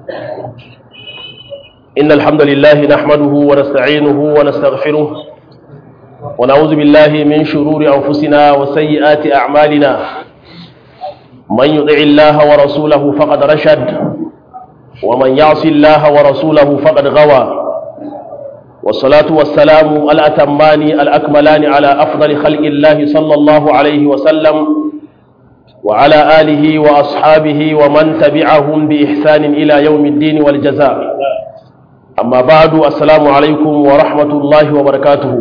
إن الحمد لله نحمده ونستعينه ونستغفره ونعوذ بالله من شرور أنفسنا وسيئات أعمالنا من يطع الله ورسوله فقد رشد ومن يعص الله ورسوله فقد غوى والصلاة والسلام الأتمان الأكملان على أفضل خلق الله صلى الله عليه وسلم وعلى آله وأصحابه ومن تبعهم بإحسان إلى يوم الدين والجزاء أما بعد السلام عليكم ورحمة الله وبركاته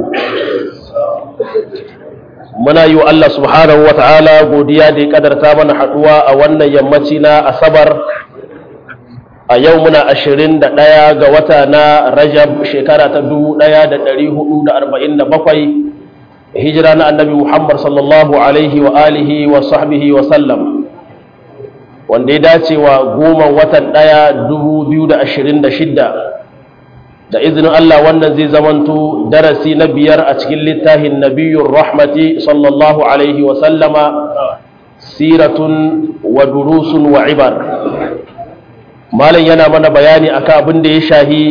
muna yi wa Allah subhanahu wa ta'ala godiya da ya kadarta mana haɗuwa a wannan yammaci na asabar a yau muna ashirin da ɗaya ga wata na rajab shekara ta dubu ɗaya da ɗari hudu da arba'in da bakwai hijira na annabi muhammad sallallahu alaihi wa alihi wa sahbihi wa sallam wanda ya dace wa goma watan ɗaya dubu biyu da ashirin da shidda da izinin Allah wannan zai zamanto darasi na biyar a cikin littafin nabiyun rahmati sallallahu alaihi wa sallama siratun wa durusun wa ibar malam yana mana bayani akan abin da ya shahi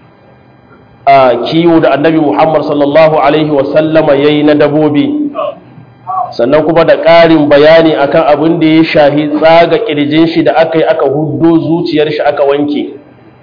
a kiwo da annabi muhammad sallallahu alaihi wa sallama ya yi na dabobi sannan kuma da ƙarin bayani akan abin da ya shahi tsaga ƙirjin shi da aka yi aka huddo zuciyar shi aka wanke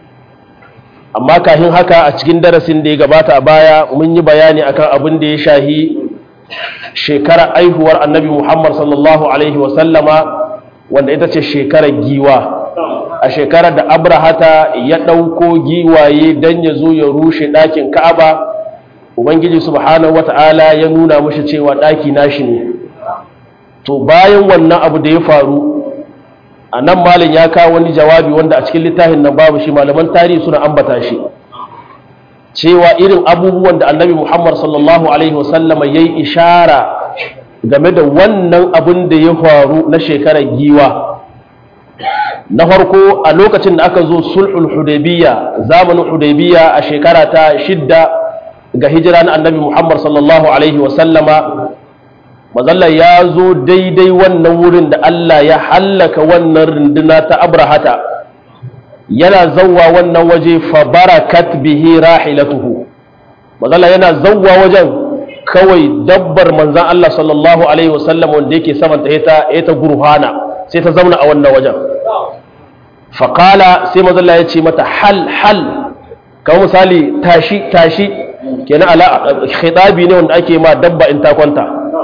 amma kafin haka a cikin darasin da ya gabata a baya mun yi bayani akan abin da ya shahi shekarar aihuwar annabi muhammad sallallahu alaihi wasallama wanda ita ce shekarar giwa a shekarar da abrahata ya ɗauko giwaye don ya zo ya rushe ɗakin ka'aba ubangiji subhanahu wata'ala ya nuna mashi cewa ɗaki nashi ne to bayan wannan abu da ya faru a nan malin ya kawo wani jawabi wanda a cikin littafin nan babu shi malaman tarihi suna ambata shi cewa irin abubuwan da annabi muhammad sallallahu alaihi wasallama ya yi ishara game da wannan abin da ya faru na shekarar giwa na farko a lokacin da aka zo sulhul hudaybiya zamanin hudaybiya a shekara ta shidda ga hijira na annabi muhammad sallallahu alaihi wasallama mazalla ya zo daidai wannan wurin da Allah ya hallaka wannan runduna ta abrahata yana zauwa wannan waje fa barakat bihi rahilatuhu mazalla yana zauwa wajen kawai dabbar manzan Allah sallallahu alaihi wasallam wanda yake saman ta ita ita gurhana sai ta zauna a wannan wajen faqala sai mazalla ya ce mata hal hal kamar misali tashi tashi kenan ala khitabi ne wanda ake ma dabba in ta kwanta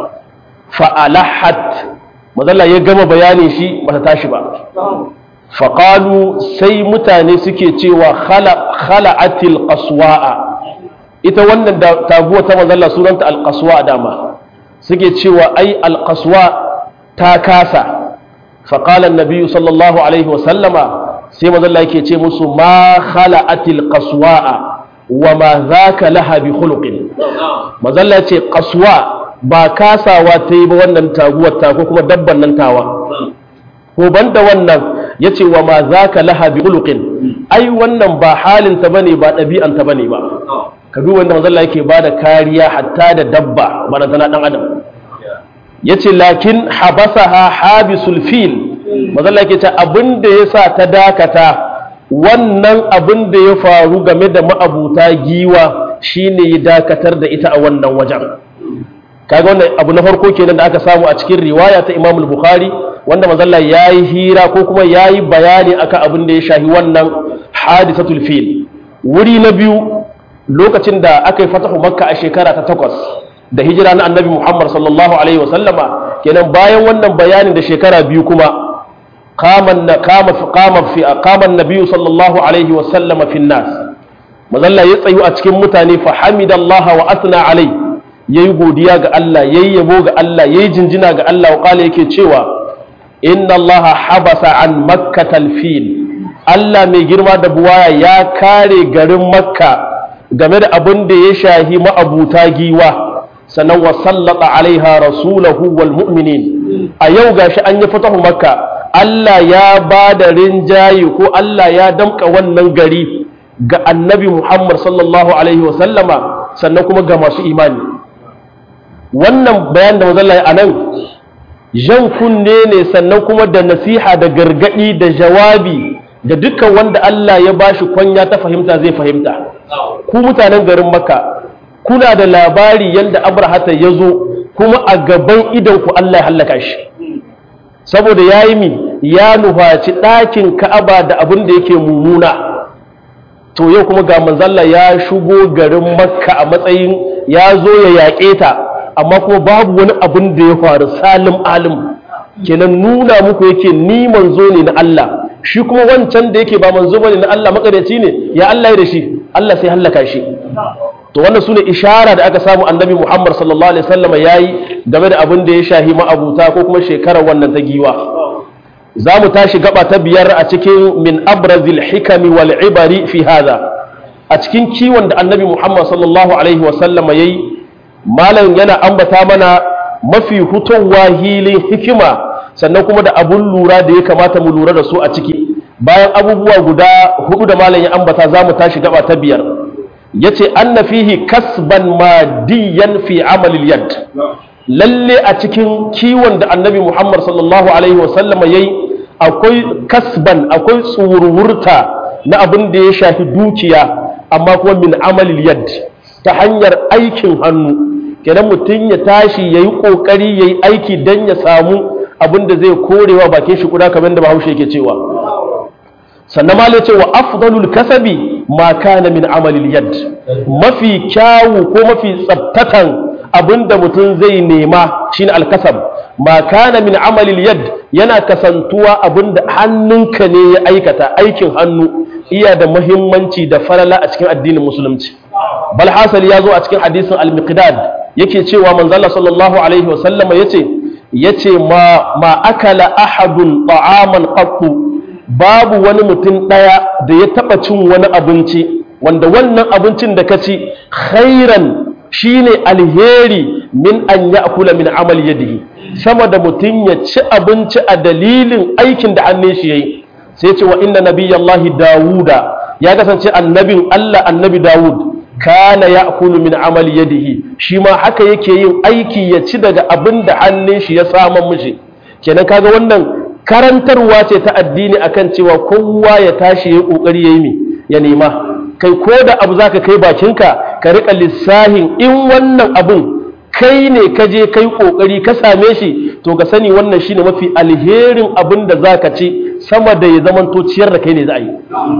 fa'alahat mazalla ya gama bayanin shi ba ta tashi ba faƙalu sai mutane suke cewa khala'atil qaswa'a ita wannan taguwa ta mazalla sunanta alƙaswa dama suke cewa ai alƙaswa ta kasa faƙalan nabiyu sallallahu alaihi wasallama sai mazalla yake ce musu ma khala'atil qaswa'a wa ma za ka laha bi khuluqin mazalla ce qaswa ba kasawa ta yi ba wannan taguwar ta ko kuma dabban nan tawa ko banda wannan ya ce wa ma za ka laha bi ulukin ai wannan ba halinta ba ne ba ɗabi'anta ba ne ba ka bi wanda mazalla yake ba da kariya hatta da dabba ba na tana ɗan adam ya ce lakin habasa ha habisul fil mazalla yake ce abin da ya sa ta dakata wannan abin da ya faru game da ma'abuta giwa shine ya dakatar da ita a wannan wajen kaga wannan abu na farko kenan da aka samu a cikin riwaya ta Imam al-Bukhari wanda manzalla yayi hira ko kuma yayi bayani akan abin da ya shahi wannan hadisatul fil wuri na biyu lokacin da aka yi fatahu makka a shekara ta takwas da hijira na annabi Muhammad sallallahu alaihi wa sallama kenan bayan wannan bayanin da shekara biyu kuma qama qama qama fi qama an-nabi sallallahu alaihi wa sallama fi nas manzalla ya tsayu a cikin mutane fa hamidallaha wa asna alaihi ya yi godiya ga Allah ya yi yabo ga Allah ya yi jinjina ga Allah wa yake cewa inna Allah habasa an makkatal fil Allah mai girma da buwaya ya kare garin makka game da abin da ya shahi ma'abuta giwa sannan wa sallata alaiha rasulahu wal mu'minin a yau gashi an yi fatahu makka Allah ya ba da rinjaye ko Allah ya damka wannan gari ga annabi Muhammad sallallahu alaihi wa sallama sannan kuma ga masu imani wannan bayan da mazalla a nan jan kunne ne sannan kuma da nasiha da gargadi da jawabi ga dukkan wanda Allah ya bashi kwanya ta fahimta zai fahimta ku mutanen garin makka kuna da labari yadda abrahata ya zo kuma a gaban idan ku Allah ya hallaka shi saboda ya yi mi ya nufaci ɗakin ka'aba da abin da yake mummuna to yau kuma ga manzalla ya shigo garin makka a matsayin ya zo ya yaƙe ta amma kuma babu wani abin da ya faru salim alim kenan nuna muku yake ni manzo ne na Allah shi kuma wancan da yake ba manzo bane na Allah makareci ne ya Allah ya da shi Allah sai hallaka shi to wannan sune ishara da aka samu annabi Muhammad sallallahu alaihi wasallam yayi game da abin da ya shahi ma'abuta ko kuma shekarar wannan ta giwa za mu tashi gaba ta biyar a cikin min abrazil hikami wal ibari fi hada a cikin kiwon da annabi Muhammad sallallahu alaihi wasallam yayi malam yana ambata mana mafi hutowa hilin hikima sannan kuma da abun lura da ya kamata mu lura da su a ciki bayan abubuwa guda hudu da malam ya ambata za mu tashi gaba ta biyar ya ce anna fihi kasban madiyan fi amalil yad lalle a cikin kiwon da annabi muhammad sallallahu alaihi wasallama ya yi akwai kasban akwai tsururta na abin da ya shafi dukiya amma kuma min amalil yad ta hanyar aikin hannu kenan mutum ya tashi ya yi ƙoƙari ya yi aiki don ya samu abin da zai korewa bakin shi kuda kamar da bahaushe yake cewa sannan ma ce wa afdalul kasabi ma kana min amalil yad mafi kyawu ko mafi tsabtatan abinda mutum zai nema shine alkasab ma kana min amalil yad yana kasantuwa abinda hannunka ne ya aikata aikin hannu iya da muhimmanci da falala a cikin addinin musulunci bal hasali ya zo a cikin hadisin al-miqdad yake cewa manzala sallallahu alaihi wasallama yace yace ma ma akala ahadun ta'aman qattu babu wani mutum daya da ya taba cin wani abinci wanda wannan abincin da ka ci khairan shine alheri min an ya'kula min amal yadihi sama da mutum ya ci abinci a dalilin aikin da hannun shi yayi sai ce wa inna nabiyallahi dawuda ya kasance annabin Allah annabi dawud kana ya'kulu min amal yadihi shi ma haka yake yin aiki ya ci daga abin da hannun shi ya saman mishi kenan kaga wannan karantarwa ce ta addini akan cewa kowa ya tashi ya kokari yayi mi ya nema kai ko da abu zaka kai bakinka ka rika lissahin in wannan abun kai ne ka je kai kokari ka same shi to ka sani wannan shine mafi alherin abin da zaka ci sama da ya zamanto ciyar da kai ne za a yi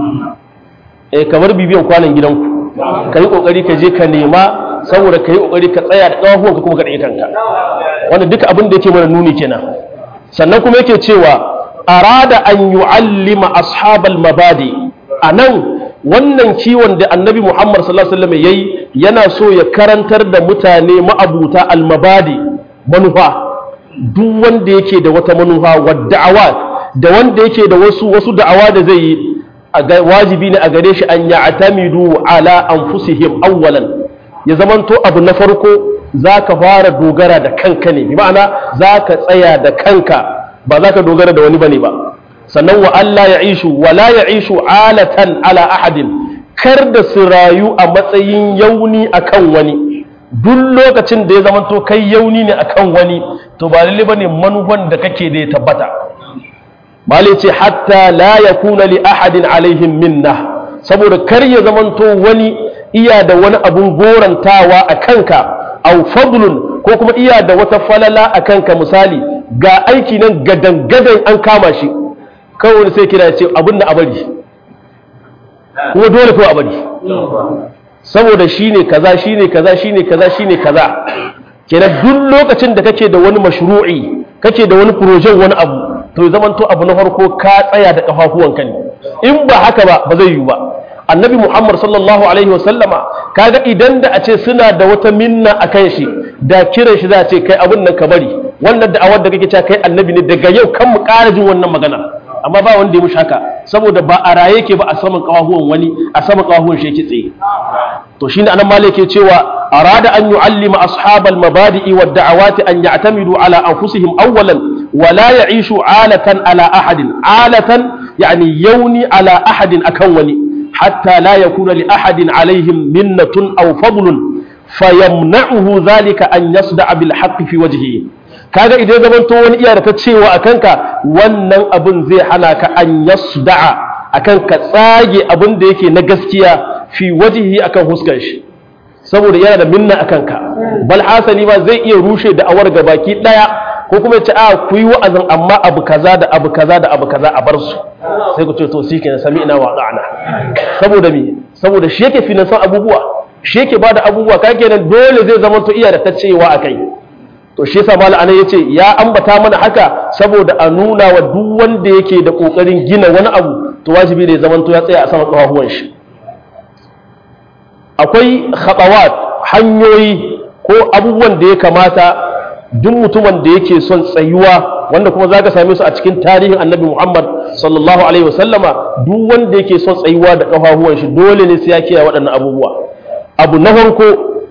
eh kamar bibiyan kwanan gidanku ka yi ƙoƙari ka je ka nema saboda ka yi ƙoƙari ka tsaya da ƙafafuwanka kuma ka ɗaya kanka wanda duka abin da yake mana nuni kenan sannan kuma yake cewa arada an yu'allima ashabal mabadi a nan wannan kiwon da annabi muhammad sallallahu alaihi wasallam yayi yana so ya karantar da mutane ma'abuta almabadi manufa duk wanda yake da wata manufa wa da'awa da wanda yake da wasu wasu da'awa da zai yi wajibi ne a gare shi an ya'tamidu ala anfusihim awwalan ya zamanto abu na farko zaka fara dogara da kanka ne bi ma'ana zaka tsaya da kanka ba zaka dogara da wani bane ba sannan wa Allah ya ishu wa la ya ishu alatan ala ahadin kar da su rayu a matsayin yauni akan wani duk lokacin da ya zamanto kai yauni ne akan wani to ba lalle bane manufan da kake da ya tabbata malai ce hatta la ya kuna li ahadin alaihim minna saboda kar ya zamanto wani iya da wani abun gorantawa a kanka au fadlun ko kuma iya da wata falala a kanka misali ga aiki nan gadan gadan an kama shi kawai sai kira ce abin da abari kuma dole kawai abari saboda shine kaza shine kaza shine kaza shine kaza kenan duk lokacin da kake da wani mashru'i kake da wani projen wani abu to zaman to abu na farko ka tsaya da kafafuwanka ne in ba haka ba ba zai yiwu ba annabi muhammad sallallahu alaihi wasallama kaga idan da a ce suna da wata minna a kan shi da kiran shi za a ce kai abin nan ka bari wannan da'awar da kake cewa kai annabi ne daga yau kan mu ƙara jin wannan magana amma ba wanda ya mushi haka saboda ba a raye ke ba a saman kafafuwan wani a saman kafafuwan shi yake tsaye to shine anan malik ke cewa arada an yu'allima ashabal mabadi'i wad da'awati an ya'tamidu ala anfusihim awwalan wa la ya'ishu alatan ala ahadin alatan yani yauni ala ahadin akan wani hatta la yakuna li ahadin alaihim minnatun aw fadlun fayamna'uhu dhalika an yasda'a bil haqqi fi wajhihi kaga idan zaman to wani iya da ta cewa a kanka wannan abin zai hana ka an yasda'a akan ka tsage abin da yake na gaskiya fi wajihi akan huskar shi saboda yana da minna akan ka bal hasali ma zai iya rushe da awar gabaki daya ko kuma ya ce a ku yi wa'azin amma abu kaza da abu kaza da abu kaza a bar su sai ku ce to shi kenan sami ina waɗa'ana saboda me saboda shi yake finansan abubuwa shi yake bada abubuwa ka kenan dole zai zama to iya da ta cewa a kai to shi yasa malam anan yace ya ambata mana haka saboda a nuna wa duk wanda yake da kokarin gina wani abu to wajibi ne zaman to ya tsaya a saman kafafuwan shi akwai khatawat hanyoyi ko abubuwan da ya kamata duk mutumin da yake son tsayuwa wanda kuma zaka same su a cikin tarihin Annabi Muhammad sallallahu alaihi wasallama duk wanda yake son tsayuwa da kafafuwan shi dole ne sai ya kiyaye waɗannan abubuwa abu na farko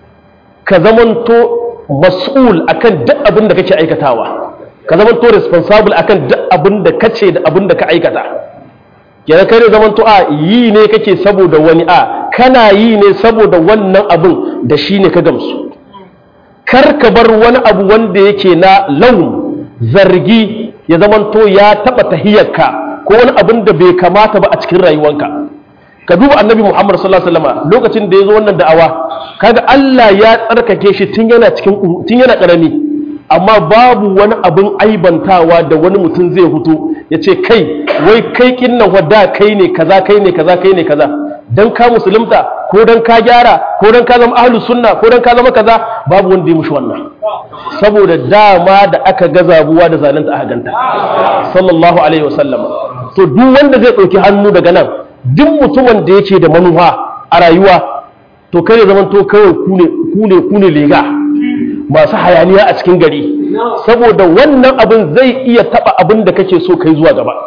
ka zamanto mas'ul akan duk abin da kake aikatawa ka zamanto responsible akan duk abin da kace da abin da ka aikata kenan kai ne zamanto a yi ne kake saboda wani a kana yi ne saboda wannan abin da shi ne ka gamsu kar ka bar wani abu wanda yake na laun zargi ya zamanto ya taba tahiyarka ko wani abin da bai kamata ba a cikin rayuwanka ka duba annabi Muhammad sallallahu alaihi wasallam lokacin da ya zo wannan da'awa kaga Allah ya tsarkake shi tun yana cikin tun yana karami amma babu wani abin aibantawa da wani mutum zai hutu ya ce kai wai kai kinnan wadda kai ne kaza kai ne kaza kai ne kaza dan ka musulunta ko dan ka gyara ko dan ka zama ahlus sunna ko dan ka zama kaza babu wanda ya mushi wannan saboda dama da aka ga zabuwa da zalunta aka ganta sallallahu alaihi wasallam to duk wanda zai ɗauki hannu daga nan duk mutumin da yake da manufa a rayuwa to kai ne zaman to kawai kune kune kune lega masu hayaniya a cikin gari saboda wannan abin zai iya taba abin da kake so kai zuwa gaba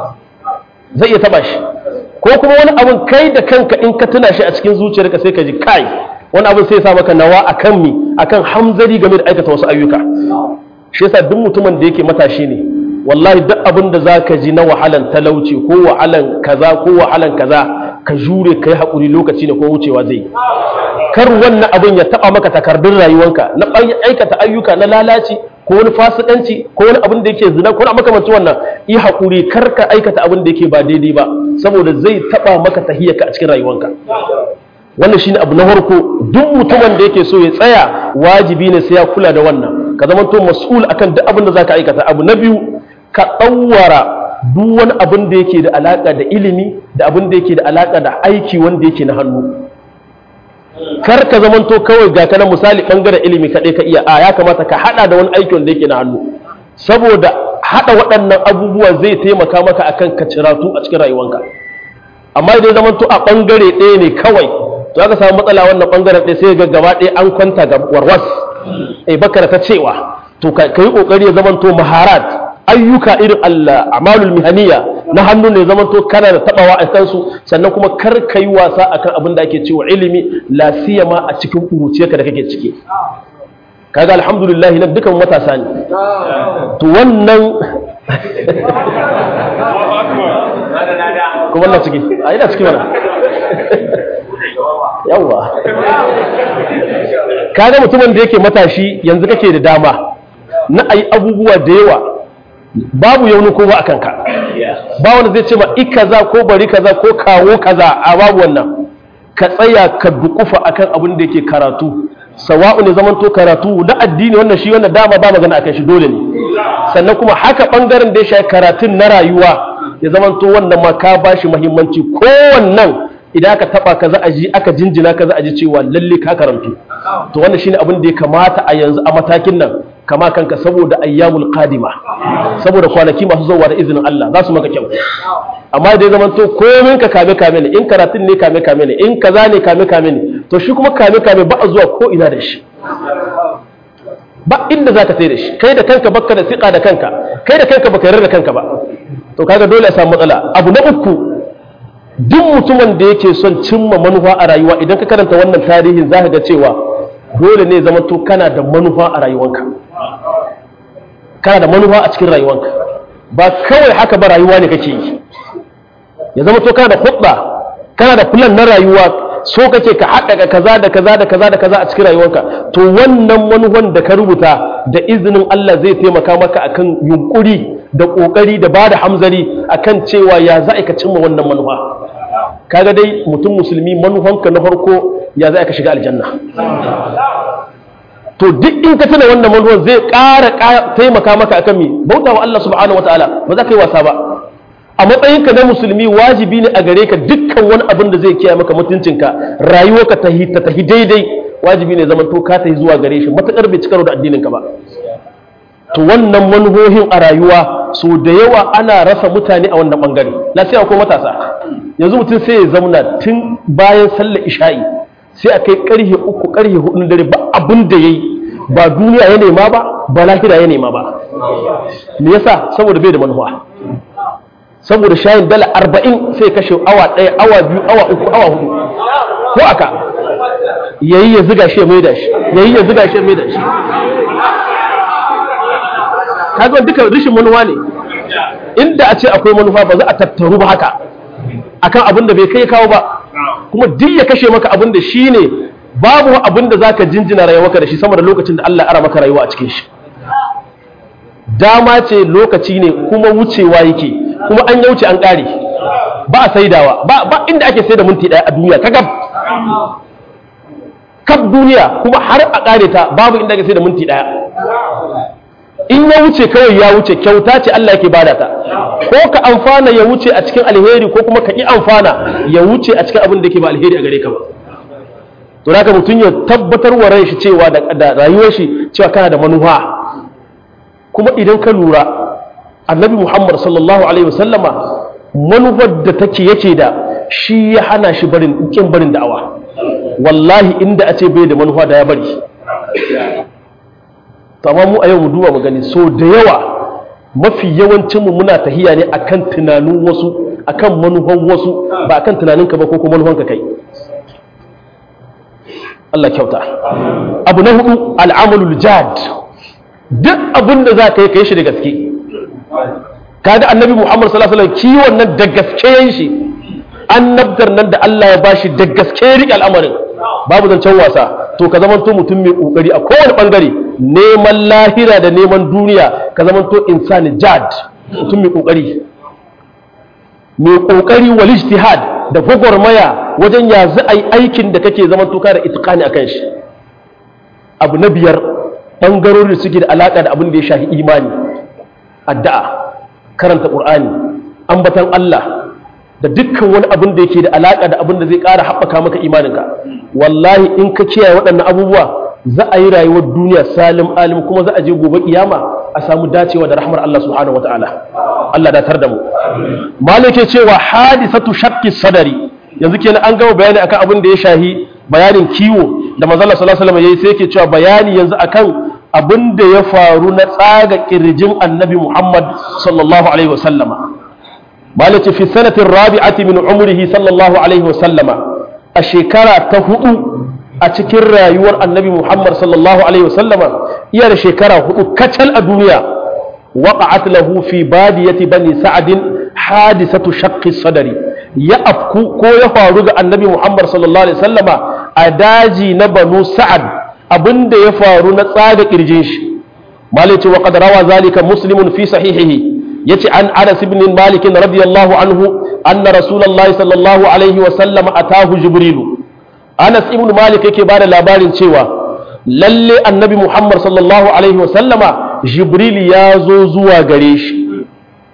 zai iya taba shi ko kuma wani abin kai da kanka in ka tuna shi a cikin zuciyarka sai ka ji kai wani abin sai ya sa maka nawa akan mi akan hamzari game da aikata wasu ayyuka shi yasa duk mutumin da yake matashi ne wallahi duk abin da za ka ji na wahalan talauci ko wahalan kaza ko wahalan kaza ka jure ka yi haƙuri lokaci ne ko wucewa zai kar wannan abin ya taɓa maka takardun rayuwanka na aikata ayyuka na lalaci ko wani fasikanci ko wani abin da yake zina ko wani makamancin wannan yi haƙuri kar ka aikata abin da yake ba daidai ba saboda zai taɓa maka tahiyyarka a cikin rayuwanka wannan shine abu na farko duk mutumin da yake so ya tsaya wajibi ne sai ya kula da wannan ka zama to mas'ul akan duk abin da zaka aikata abu na biyu ka ɗauwara duk wani abin da yake da alaƙa da ilimi da abin da yake da alaƙa da aiki wanda yake na hannu kar ka zamanto kawai ga kana misali ɓangaren ilimi kaɗai ka iya a ya kamata ka haɗa da wani aiki wanda yake na hannu saboda haɗa waɗannan abubuwa zai taimaka maka akan ka ciratu a cikin rayuwanka amma idan zamanto a ɓangare ɗaya ne kawai to aka samu matsala wannan ɓangaren ɗaya sai ga gaba ɗaya an kwanta ga warwas eh bakara ta cewa to ka yi ƙoƙari ya zamanto maharat ayyuka irin Allah amalul mihaniya na hannu ne zaman to kana da tabawa a kansu sannan kuma kar ka yi wasa akan abin da ake cewa ilimi la siyama a cikin kuruciyarka da kake ciki kaga alhamdulillah nan dukan matasa ne to wannan kuma wannan ciki a ina ciki mana yawa kaga mutumin da yake matashi yanzu kake da dama na ayi abubuwa da yawa babu yauni ko ba a kanka ba wanda zai ce ma i kaza ko bari kaza ko kawo kaza a babu wannan ka tsaya ka dukufa akan abin da yake karatu sawa'u ne zamanto karatu na addini wannan shi wannan dama ba magana akan shi dole ne sannan kuma haka bangaren da ya shafi karatun na rayuwa ya zamanto wannan ma ka bashi muhimmanci ko wannan idan aka taba ka za a ji aka jinjina ka za a ji cewa lalle ka karantu to wannan shine abin da ya kamata a yanzu a matakin nan kama kanka saboda ayyamul qadima saboda kwanaki masu zuwa da izinin Allah za su maka kyau amma da ya zama to komin ka kame kame ne in karatun ne kame kame ne in kaza ne kame kame ne to shi kuma kame kame ba a zuwa ko ina da shi ba inda zaka sai da shi kai da kanka baka da siƙa da kanka kai da kanka baka yarda da kanka ba to kaga dole a samu matsala abu na uku duk mutumin da yake son cimma manufa a rayuwa idan ka karanta wannan tarihin zaka ga cewa dole ne zama to kana da manufa a rayuwanka kana da manufa a cikin rayuwanka ba kawai haka ba rayuwa ne kake yi ya zama to kana da hudda kana da plan na rayuwa so kake ka haɗaka kaza da kaza da kaza da kaza a cikin rayuwanka to wannan manufan da ka rubuta da izinin Allah zai taimaka maka akan yunkuri da kokari da bada hamzari akan cewa ya za ka cimma wannan manufa kaga dai mutum musulmi manufanka na farko ya za ka shiga aljanna to duk in ka tuna wannan manufan zai ƙara taimaka maka akan mi bauta wa Allah subhanahu wataala ba za ka yi wasa ba a matsayinka na musulmi wajibi ne a gare ka dukkan wani abin da zai kiyaye maka mutuncinka rayuwarka ta ta tahi daidai wajibi ne zaman to ka tahi zuwa gare shi matakar bai cikaro da addininka ba to wannan manuhohin a rayuwa so da yawa ana rasa mutane a wannan bangare lafiya ko matasa yanzu mutum sai ya zauna tun bayan sallar isha'i sai a kai karhe uku karhe hudu dare ba abin da yayi ba duniya ya nema ba ba lahira ya nema ba me yasa saboda bai da manufa saboda shayin dala arba'in sai kashe awa ɗaya awa biyu awa uku awa hudu ko aka yayi ya ziga shi mai da shi yayi ya ziga shi mai da shi kaga duka rishin manufa ne inda a ce akwai manufa ba za a tattaru ba haka akan abin da bai kai kawo ba kuma duk ya kashe maka abin da shi ne babu abin da zaka jinjina rayuwarka da shi sama da lokacin da Allah ya ara maka rayuwa a cikin shi dama ce lokaci ne kuma wucewa yake kuma an yauce an ƙare ba a saidawa ba ba inda ake saida minti ɗaya a duniya kagab kaf duniya kuma har a ƙare ta babu inda ake saida minti ɗaya in ya wuce kawai ya wuce kyauta ce Allah yake bada ta ko ka amfana ya wuce a cikin alheri ko kuma ka ƙi amfana ya wuce a cikin abin da ke ba alheri a gare ka ba to haka mutum ya tabbatar wa ran shi cewa da rayuwar shi cewa kana da manufa kuma idan ka lura annabi muhammad sallallahu alaihi wasallama manufar da take yake da shi ya hana shi barin kin barin da'awa wallahi inda a ce bai da manufa da ya bari to amma mu a yau mu duba mu gani so da yawa mafi yawancin mu muna tahiya ne akan tunanin wasu akan manufan wasu ba akan tunaninka ba ko kuma manufanka kai Allah kyauta abu na hudu al'amalul jad duk abin da za ka yi ka yi shi da gaske kaga annabi muhammad sallallahu alaihi wasallam kiwon nan da gaske yin shi annabtar nan da Allah ya bashi da gaske riƙe al'amarin babu zancen wasa to ka zamanto mutum mai kokari a kowane bangare neman lahira da neman duniya ka zamanto insani jad mutum mai kokari mai kokari wal ijtihad da gwagwarmaya wajen ya za a yi aikin da kake zaman tuka da itikani akan shi abu na biyar ɓangarori suke da alaƙa da abin da ya shafi imani addu'a karanta ƙur'ani ambatan Allah da dukkan wani abin da yake da alaƙa da abin da zai ƙara haɓaka maka imaninka wallahi in ka kiyaye waɗannan abubuwa za a yi rayuwar duniya salim alim kuma za a je gobe kiyama a samu dacewa da rahmar Allah subhanahu wataala Allah datar da mu malike cewa hadisatu shaqqi sadari yanzu kenan an gama bayani akan abin da ya shahi bayanin kiwo da manzo Allah sallallahu alaihi wasallam yayi sai yake cewa bayani yanzu akan abin da ya faru na tsaga kirjin annabi Muhammad sallallahu alaihi wasallama malike fi sanatin rabi'ati min umrihi sallallahu alaihi wasallama a shekara ta hudu a cikin rayuwar annabi Muhammad sallallahu Alaihi wasallama iya da shekara hudu kacal a duniya waƙa'at lahu fi badiyati bani sa'adin hadisatu shaqqi sadari ya afku ko ya faru ga annabi Muhammad sallallahu Alaihi wasallama a daji na banu sa'ad abinda ya faru na tsaga kirjin shi malice wa qad rawa zalika muslimun fi sahihihi yace an Anas ibn Malik radiyallahu anhu anna rasulullahi sallallahu alaihi wasallam atahu jibrilu Anas ibn Malik yake bada labarin cewa lalle annabi Muhammad sallallahu alaihi wasallama Jibril ya zo zuwa gare shi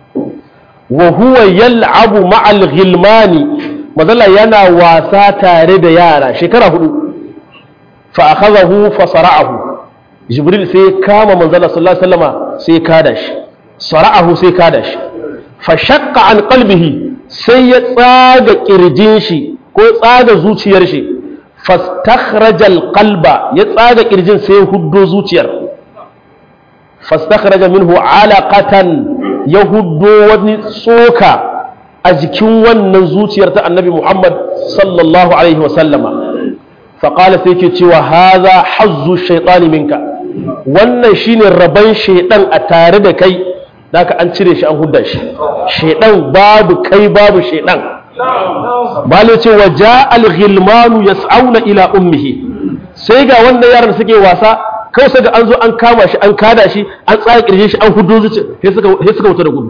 wa huwa yal'abu ma'al ghilmani mazalla yana wasa tare da yara shekara hudu fa akhadahu fa sara'ahu Jibril sai ya kama manzala sallallahu alaihi wasallama sai ya kada shi sara'ahu sai ya kada shi fa shaqqa an qalbihi sai ya tsaga kirjin shi ko tsaga zuciyar shi fastakhrajal qalba ya tsaga kirjin sai huddo zuciyar fastakhraja minhu alaqatan ya huddo wani tsoka a jikin wannan zuciyar ta annabi Muhammad sallallahu alaihi wa sallama faqala sai yake cewa hadha hazzu shaytani minka wannan shine raban shaydan a tare da kai daka an cire shi an hudda shi shaydan babu kai babu shaydan bale ce wa ja al-ghilmanu yas'auna ila ummihi sai ga wanda yaran suke wasa kawai sai ga an zo an kama shi an kada shi an tsaya kirje shi an hudo zuci sai suka sai suka wuta da gudu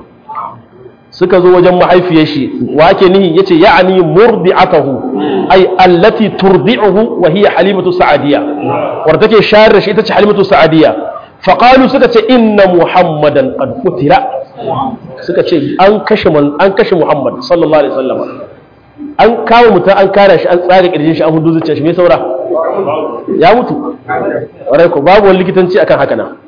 suka zo wajen mahaifiyar shi wa ake nihi yace ya'ani murdi'atahu ay allati turdi'uhu wa hiya halimatu sa'adiyya wanda take shayar da shi ita ce halimatu sa'adiyya faqalu suka ce inna muhammadan qad qutila suka ce an kashe an kashe muhammad sallallahu alaihi wasallam an kawo mutum an kare shi an tsare kirjin shi an hudu zuciya shi me saura ya mutu warai ko babu wani likitanci akan haka nan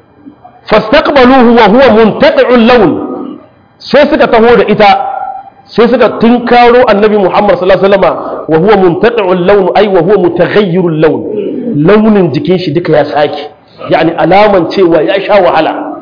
fastaqbaluhu wa huwa muntaqi'ul lawn sai suka taho da ita sai suka tunkaro annabi Muhammad sallallahu alaihi wasallam wa huwa muntaqi'ul lawn ay wa huwa mutaghayyirul lawn launin jikin shi duka ya sake yani alaman cewa ya sha wahala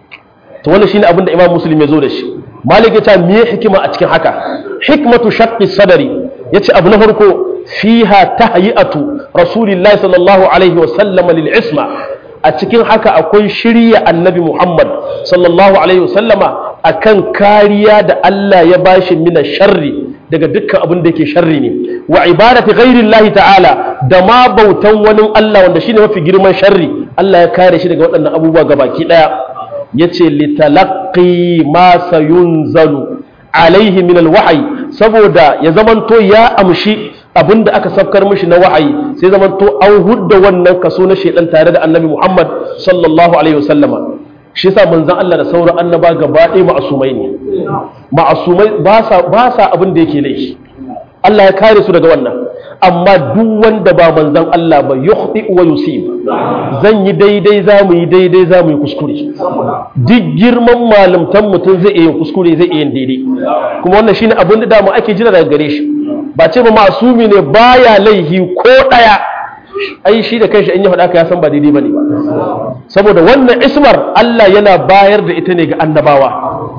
to wannan shine abin da Imam Muslim ya zo da shi Malik ya ce me hikima a cikin haka hikmatu shaqqi sadari yace abu na farko fiha tahyiyatu rasulillahi sallallahu alaihi wasallam lil isma a cikin haka akwai shirya annabi Muhammad sallallahu alaihi wasallama akan kariya da Allah ya bashi mina sharri daga dukkan abin da yake sharri ne wa ibadati ghairi Allah ta'ala da ma bautan wani Allah wanda shine mafi girman sharri Allah ya kare shi daga waɗannan abubuwa gabaki daya yace litalaqqi ma sayunzalu alaihi min alwahyi saboda ya zamanto ya amshi abinda aka safkar mishi na wahayi sai zamanto an hudda wannan kaso na shedan tare da annabi Muhammad sallallahu alaihi wasallama shi yasa manzon Allah da sauran annaba gaba ɗaya ma'asumai ne ma'asumai ba sa ba sa abin da yake laifi Allah ya kare su daga wannan amma duk wanda ba manzon Allah ba yukhti wa yusib zan yi daidai za mu yi daidai za mu yi kuskure duk girman malamtan mutum zai iya yin kuskure zai iya yin daidai kuma wannan shine abin da dama ake jira daga gare shi ba ce ba masumi ne baya laihi ko daya ai shi da kanshi in ya faɗa ka ya san ba daidai bane ba saboda wannan ismar Allah yana bayar da ita ne ga annabawa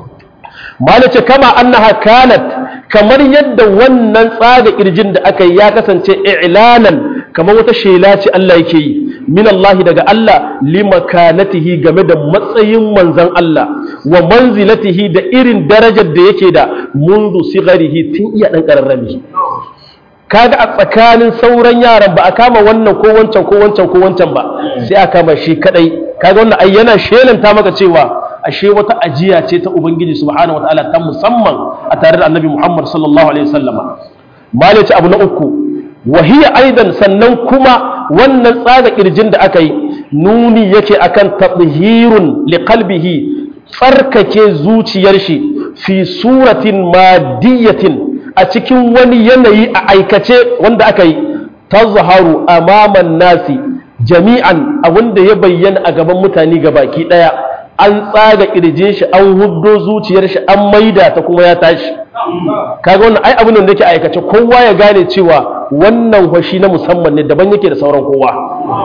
malace kama annaha kanat kamar yadda wannan tsaga kirjin da aka yi ya kasance i'lanan kamar wata shela ce Allah yake yi min Allah daga Allah limakanatihi game da matsayin manzon Allah wa manzilatihi da irin darajar da yake da mundu sigarihi tun iya dan kararrami kaga a tsakanin sauran yaran ba a kama wannan ko wancan ko wancan ko wancan ba sai a kama shi kadai kaga wannan ai yana shelanta maka cewa ashe wata ajiya ce ta ubangiji subhanahu wataala ta musamman a tare da annabi Muhammad sallallahu alaihi wasallama malaci abu na uku wahiya aidan sannan kuma wannan tsaga kirjin da aka yi nuni yake akan tathhirun liqalbihi tsarkake zuciyar shi fi suratin madiyatin a cikin wani yanayi a aikace wanda aka yi tazharu amaman nasi jami'an abinda ya bayyana a gaban mutane baki daya an tsaga kirjin shi an huddo zuciyar shi an maida ta kuma ya tashi kaga wannan ai abin da yake aikace kowa ya gane cewa wannan fashi na musamman ne daban yake da sauran kowa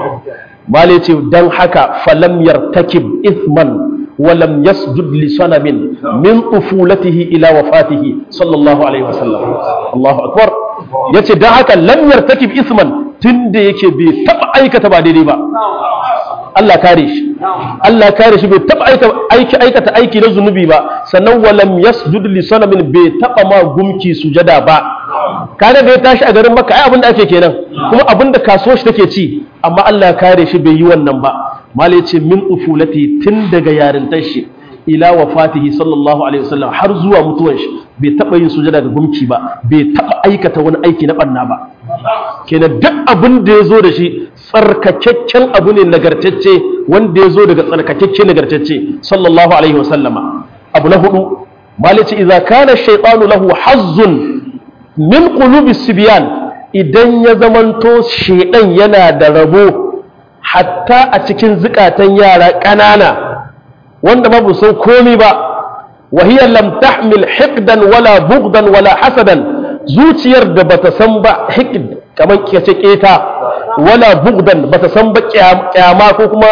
male ce dan haka falam yartakib ithman ولم يسجد لصنم من طفولته الى وفاته صلى الله عليه وسلم الله اكبر yace dan haka lam yartakib isman tunda yake bai taba aikata ba daidai ba Allah kare shi Allah kare shi bai taba aiki aikata aiki na zunubi ba sannan walam yasjud li sanamin bai taba ma gumki sujada ba kaga da ya tashi a garin Makka ai abin da ake kenan kuma abin da kaso shi take ci amma Allah kare shi bai yi wannan ba malai ce min ufulati tun daga yarintar shi ila wafatihi sallallahu alaihi wasallam har zuwa mutuwan shi bai taba yin sujada ga gumki ba bai taba aikata wani aiki na banna ba kenan duk abin da ya zo da shi tsarkakakken abu ne nagartacce wanda ya zo daga tsarkakakke nagartacce sallallahu alaihi wasallama abu na hudu malai ce idza kana shaytanu lahu hazzun min qulubi sibyan idan ya zamanto shedan yana da rabo hatta a cikin zukatan yara ƙanana wanda ba san komi ba wahiyar lam tahmil hiqdan wala bugdan wala hasadan zuciyar da bata san ba hiqd kamar kace keta wala bugdan bata san ba kyama ko kuma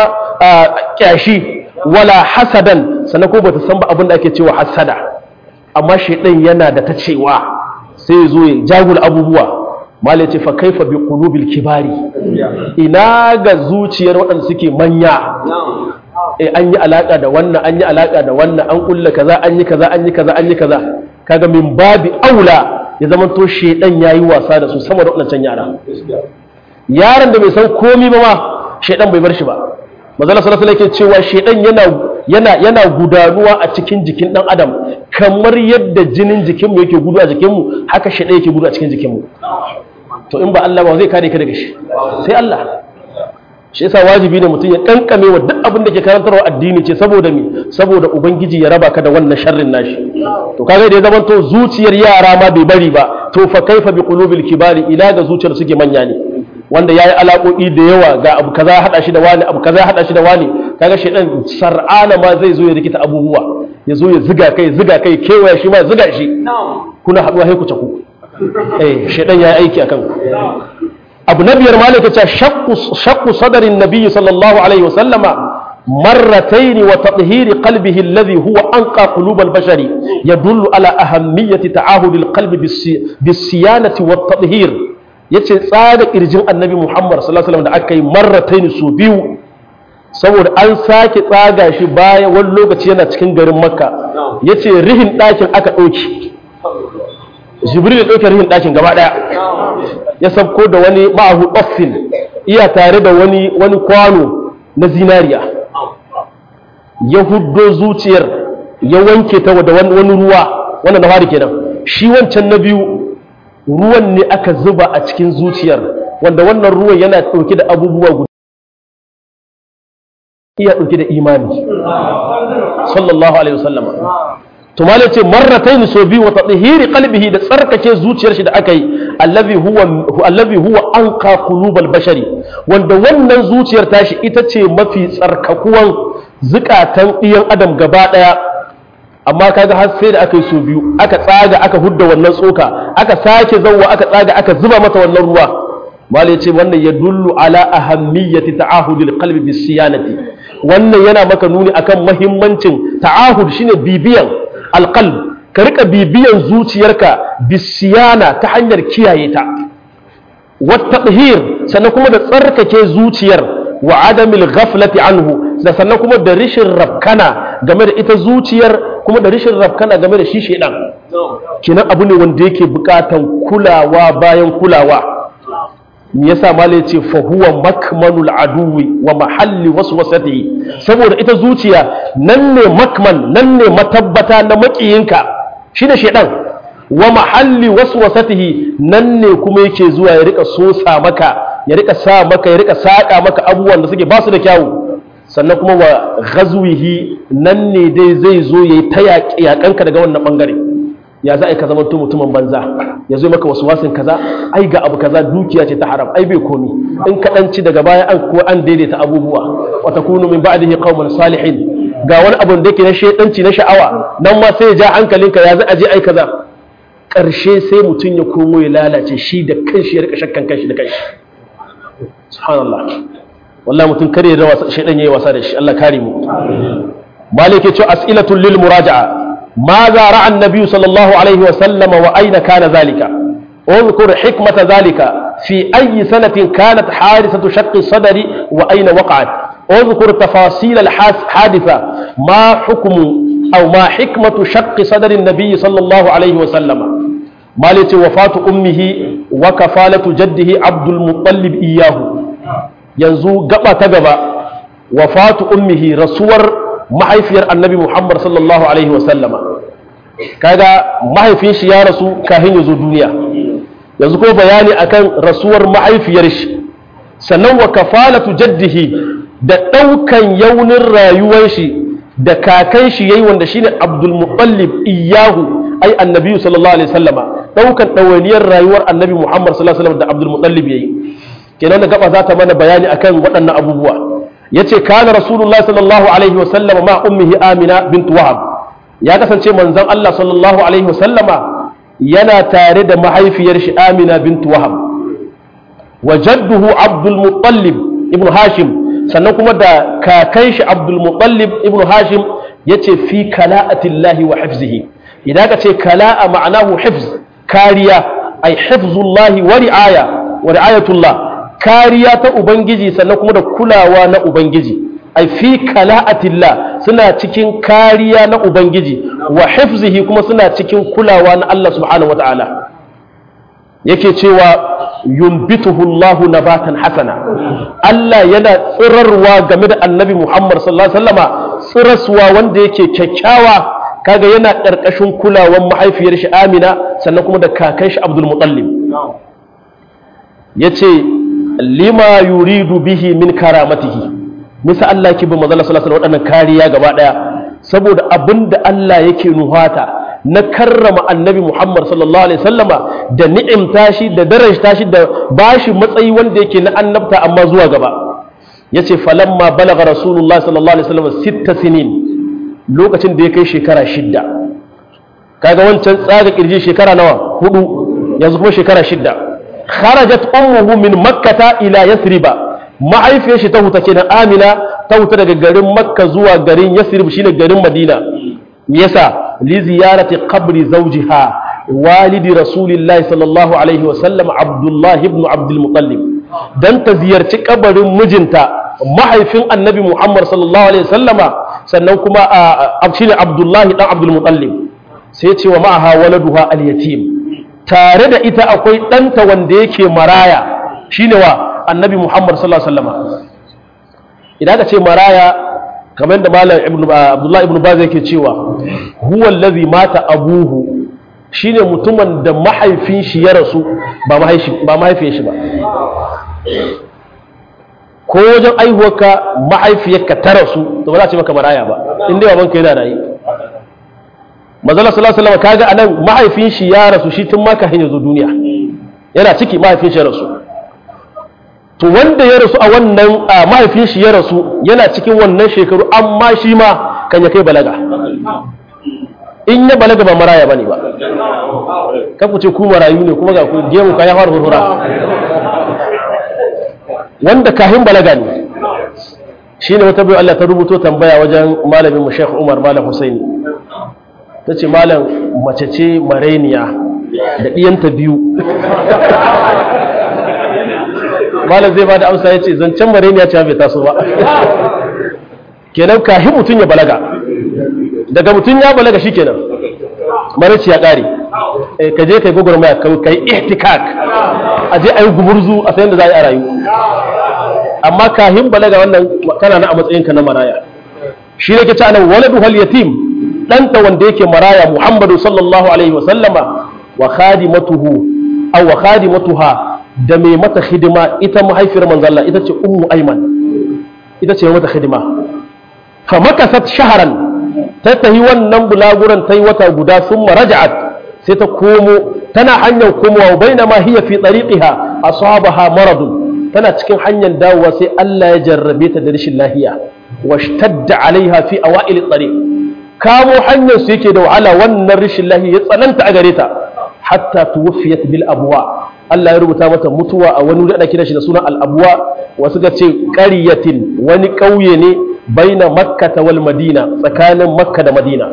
kyashi wala hasadan sannan ko bata san ba abin da ake cewa hasada amma shedan yana da ta cewa sai zo ya jagula abubuwa malai ce fa kaifa bi qulubil kibari ina ga zuciyar waɗanda suke manya eh an yi alaka da wannan an yi alaka da wannan an kulla kaza an yi kaza an yi kaza an yi kaza kaga min babi aula ya zama to shedan yayi wasa da su sama da waɗancan yara yaron da bai san komi ba ma shaidan bai bar shi ba manzala sallallahu alaihi yake cewa shaidan yana yana yana gudanuwa a cikin jikin dan adam kamar yadda jinin jikinmu yake gudu a jikinmu haka shaidan yake gudu a cikin jikinmu to in ba Allah ba zai kare ka daga shi sai Allah shi yasa wajibi ne mutum ya kankame wa duk abin da ke karantarwa addini ce saboda me saboda ubangiji ya raba ka da wannan sharrin nashi to kaga da ya zama to zuciyar yara ma bai bari ba to fa kaifa bi qulubil kibari ila ga zuciyar suke manya ne wanda yayi alaƙoƙi da yawa ga abu kaza hada shi da wani abu kaza hada shi da wani kaga shedan sar'ana ma zai zo ya rikita abubuwa ya zo ya ziga kai ziga kai kewaya shi ma ya ziga shi kuna haduwa sai ku caku eh shedan yayi aiki akan ku abu na biyar malaka ce shakku sadarin nabiyyi sallallahu alaihi wasallama marrataini wa tathhiri qalbihi alladhi huwa anqa qulub al-bashari yadullu ala ahammiyati ta'ahud al-qalb bis-siyanati wa tathhir yace tsada kirjin annabi Muhammad sallallahu alaihi wasallam da aka yi marrataini su biyu saboda an sake tsaga shi baya wani lokaci yana cikin garin makka yace rihin ɗakin aka ɗauki jibril ya ɗauke rihin ɗakin gaba ɗaya ya sabko da wani ma'ahu ɗaffin iya tare da wani wani kwano na zinariya ya huddo zuciyar ya wanke ta da wani ruwa wannan na fari kenan shi wancan na biyu ruwan ne aka zuba a cikin zuciyar wanda wannan ruwan yana ɗauke da abubuwa guda iya ɗauke da imani sallallahu alaihi wasallama to malai ce marratain so biyu wa tadhiri qalbihi da tsarkake zuciyar shi da aka yi allazi huwa allazi huwa anqa qulubal bashari wanda wannan zuciyar tashi ita ce mafi tsarkakuwan zukatan ɗiyan adam gaba daya amma kaga har sai da aka yi so biyu aka tsaga aka hudda wannan tsoka aka sake zawwa aka tsaga aka zuba mata wannan ruwa malai ce wannan ya dullu ala ahammiyati ta'ahudil qalbi bis siyanati wannan yana maka nuni akan muhimmancin ta'ahud shine bibiyan alƙalb ka rika bibiyan zuciyarka bisiyana ta hanyar kiyaye ta wata sannan kuma da tsarkake zuciyar wa adamil ghaflati anhu da sannan kuma da rishin rafkana game da ita zuciyar kuma da rishin rafkana game da shi shedan kinan abu ne wanda yake bukatan kulawa bayan kulawa me yasa malai ce fa huwa makmanul aduwi wa mahalli waswasatihi saboda ita zuciya nan ne makman nan ne matabbata na makiyinka shine shedan wa mahalli waswasatihi nan ne kuma yake zuwa ya rika sosa maka ya rika sa maka ya rika saka maka abubuwan da suke basu da kyawu sannan kuma wa ghazwihi nan ne dai zai zo yayi ta yaƙanka daga wannan bangare ya za a yi ka zama mutumin banza ya zo maka wasu wasin kaza ai ga abu kaza dukiya ce ta haram ai bai komi in ka ci daga baya an ko an daidaita abubuwa wa takunu min ba'dihi qauman salihin ga wani abu da yake na shedanci na sha'awa nan ma sai ya ja hankalinka ya za a je ai kaza karshe sai mutum ya komo ya lalace shi da kanshi ya rika shakkan kanshi da kanshi subhanallah wallahi mutum kare da wasa shedan yayi wasa da shi Allah kare mu malike ce as'ilatul lil muraja'a ماذا رأى النبي صلى الله عليه وسلم وأين كان ذلك اذكر حكمة ذلك في أي سنة كانت حادثة شق الصدر وأين وقعت اذكر تفاصيل الحادثة ما حكم أو ما حكمة شق صدر النبي صلى الله عليه وسلم مالت وفاة أمه وكفالة جده عبد المطلب إياه ينزو قبا تقبا وفاة أمه رسول mahaifiyar annabi Muhammad sallallahu Alaihi wasallama kaga mahaifin shi ya rasu kahin ya zo duniya yanzu ko bayani akan rasuwar mahaifiyar shi sannan wa kafalatu jaddihi da ɗaukan yaunin rayuwar shi da kakan shi yayi wanda shine Abdul Muttalib iyahu ai annabi sallallahu alaihi wasallama ɗaukan ɗawainiyar rayuwar annabi Muhammad sallallahu alaihi wasallam da Abdul Muttalib yayi kenan da gaba za ta mana bayani akan waɗannan abubuwa yace kana rasulullahi sallallahu alaihi wasallam ma ummihi amina bint wahab ya kasance manzon Allah sallallahu alaihi wasallama yana tare da mahaifiyar shi amina bint wahab wa jadduhu abdul muttalib ibn hashim sannan kuma da kakan shi abdul muttalib ibn hashim yace fi kala'atillahi wa hifzihi idan ka ce kala'a ma'anahu hifz kariya ay hifzullahi wa ri'aya wa ri'ayatullah kariya ta Ubangiji sannan kuma da kulawa na Ubangiji ai fi kala'atillah suna cikin kariya na Ubangiji wa hifzihi kuma suna cikin kulawa na Allah subhanahu wata'ala yake cewa yunbituhu Allah nabatan hasana Allah yana tsirarwa game da annabi Muhammad sallallahu alaihi wasallama tsiraswa wanda yake kyakkyawa kaga yana ƙarƙashin kulawan mahaifiyar shi Amina sannan kuma da kakan shi Abdul Muttalib yace lima yuridu bihi min karamatihi misa Allah yake bi manzo sallallahu alaihi wasallam waɗannan kariya gaba daya saboda abinda Allah yake nuhata na karrama annabi Muhammad sallallahu alaihi wasallama da ni'imta shi da darajta shi da bashi matsayi wanda yake na annabta amma zuwa gaba yace falamma balagha rasulullahi sallallahu alaihi wasallam sitta sinin lokacin da ya kai shekara shidda kaga wancan tsaga kirji shekara nawa hudu yanzu kuma shekara shidda kharajat ummuhu min makkata ila yasriba mahaifiyar shi ta huta kenan amina ta huta daga garin makka zuwa garin yasrib shine garin madina me yasa li ziyarati qabri zawjiha walidi rasulillahi sallallahu alaihi wasallam abdullah ibn abdul muttalib dan ta ziyarci kabarin mijinta mahaifin annabi muhammad sallallahu alaihi wasallama sannan kuma a shine abdullahi dan abdul muttalib sai ce wa ma'aha waladuha al yatim tare da ita akwai ɗanta wanda yake maraya shine wa annabi muhammad sallallahu alaihi wasallama idan ka ce maraya kamar da malam abdullahi ibn baz yake cewa huwa allazi mata abuhu shine mutumin da mahaifin shi ya rasu ba mahaifin shi ba ko wajen aihuwarka mahaifiyarka ta rasu to ba za a ce maka maraya ba in dai babanka yana rayu mazala sallallahu alaihi wasallam kaga anan mahaifin shi ya rasu shi tun maka hanyar zo duniya yana ciki mahaifin shi ya rasu to wanda ya rasu a wannan mahaifin shi ya rasu yana cikin wannan shekaru amma shi ma kan ya kai balaga in ya balaga ba maraya bane ba ka ku ce ku marayu ne kuma ga ku gemu ka ya fara hurhura wanda kahin balaga ne shine wata bai Allah ta rubuto tambaya wajen malamin mu Sheikh Umar Malam Husaini tace malam mace ce mareniya da diyanta biyu malam zai bada amsa ya ce zancen mareniya ce bai taso ba kenan kahi mutum ya balaga daga mutum ya balaga shi kenan marici ya ƙare ka je kai gwagwarmaya ka yi ihtikak a je a yi gumurzu a sayan da za a yi a rayu amma kahin balaga wannan kana na a matsayinka na maraya shi ne ke ci anan waladu hal yatim ɗanta wanda yake maraya muhammadu sallallahu alaihi wa sallama wa khadimatuhu aw wa khadimatuha da mai mata hidima ita mahaifiyar manzalla ita ce ummu aiman ita ce mata hidima fa makasat shaharan ta tahi wannan bulaguran ta yi wata guda sun raja'at sai ta komo tana hanyar komowa bai na ma hiya fi tsariƙiha a sahabaha maradun tana cikin hanyar dawowa sai Allah ya jarrabe ta da rashin lahiya wa shtadda alaiha fi awa'il tsariq kamo hanyar su yake da wahala wannan rashin lahiya ya tsananta a gare ta hatta tuwfiyat bil abwa Allah ya rubuta mata mutuwa a wani wuri kira shi da sunan al-abwa wasu ga ce ƙaryatin wani ƙauye ne baina makka wal madina tsakanin makka da madina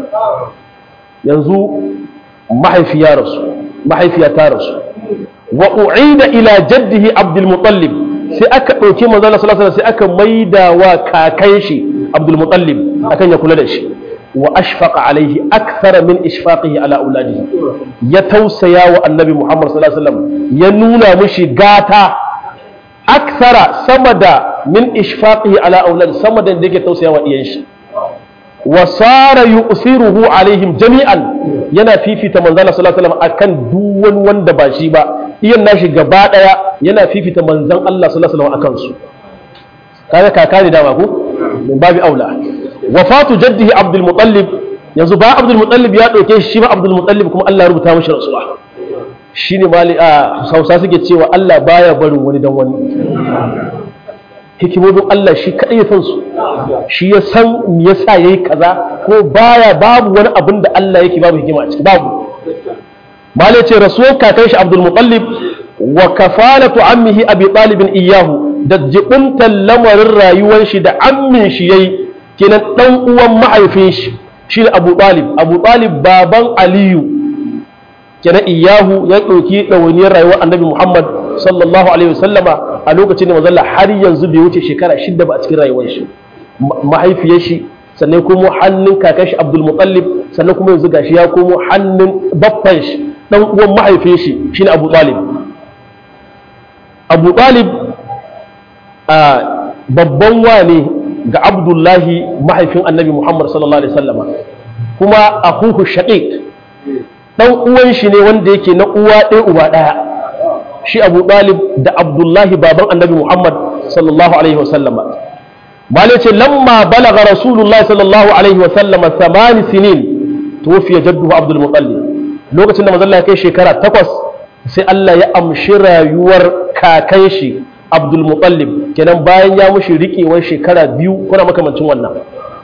yanzu mahaifiya rasu mahaifiya ta rasu wa u'ida ila jaddihi abdul muttalib sai aka ɗauki manzo Allah sallallahu alaihi sai aka maida wa kakan shi abdul muttalib akan ya kula da shi wa ashfaqa alaihi akthara min ishfaqihi ala auladihi ya tausaya wa annabi Muhammad sallallahu alaihi wasallam ya nuna mishi gata akthara sama da min ishfaqihi ala auladi sama da yake tausaya wa iyan shi wa sara yusiruhu alaihim jami'an yana fifita manzo Allah sallallahu alaihi wasallam akan duk wani wanda ba shi ba iyan nashi gaba daya yana fifita manzon Allah sallallahu alaihi wasallam akan su kaga kaka ne dama ko min babi aula wafatu jaddihi abdul muttalib yanzu ba abdul muttalib ya dauke shi ba abdul muttalib kuma Allah ya rubuta mishi rasuwa shine mali a Hausa suke cewa Allah baya barin wani dan wani hikimomin Allah shi kadai ya san su shi ya san me yasa yayi kaza ko baya babu wani abin da Allah yake babu hikima a ciki babu mali ce rasuwar kakan shi abdul muttalib wa kafalatu ammihi abi talib iyahu da jibuntan lamarin rayuwar shi da ammin shi yayi kenan dan uwan mahaifin shi shi Abu Talib Abu Talib baban Aliyu kenan iyahu ya ɗauki ɗawainiyar rayuwar Annabi Muhammad sallallahu alaihi wasallama a lokacin da mazalla har yanzu bai wuce shekara shida ba a cikin rayuwar shi mahaifiyar shi sannan kuma hannun kakan shi Abdul Muttalib sannan kuma yanzu gashi ya komo hannun baffan shi dan uwan mahaifin shi shine Abu Talib abu talib babban wane ga abdullahi mahaifin annabi muhammad sallallahu alaihi wasallama kuma akuhu shaqiq dan uwan shi ne wanda yake na uwa ɗaya uba ɗaya shi abu talib da abdullahi baban annabi muhammad sallallahu alaihi wasallama malai ce lamma balaga rasulullahi sallallahu alaihi wasallama samani sinin tuwafiya jadduhu abdul mutallib lokacin da manzon ya kai shekara takwas sai Allah ya amshi rayuwar kakan shi abdul mutallib kenan bayan ya mushi riƙewar shekara biyu kuna makamancin wannan